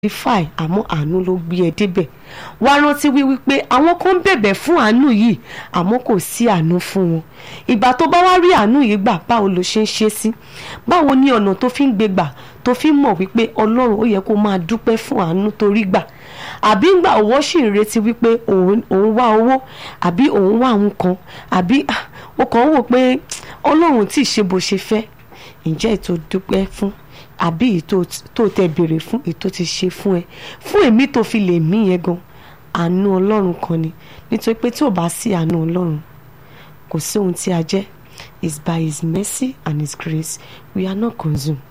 qualify àmọ́ àánú ló gbé ẹ débẹ̀ wá rántí wíwí pé àwọn kan ń bẹ̀bẹ̀ fún àánú yìí àmọ́ kò sí àánú fún wọn ìgbà tó bá wá rí àánú yìí gbà báwo ló ṣe ń ṣe sí báwo ni ọ̀nà tó fi ń gbé gbà tó fi ń mọ̀ wípé ọlọ́run ó yẹ kó máa dúpẹ́ fún àánú tó rí gbà àbí ńgbà owó sì ń retí wípé òun wá owó àbí òun wá àwọn kan àbí ó kàn ń wò pé ọlọ́run tí ì ṣe bó ṣe fẹ́ ǹjẹ́ ètò dúpẹ́ fún àbí ètò tó tẹ béèrè fún ètò ti ṣe fún ẹ fún èmi tó fi lè mí yẹn gan àánú ọlọ́run kan ni nítorí pé tí ò bá sí àánú ọlọ́run kò sí ohun tí a jẹ́ is by his mercy and his grace we are not consumed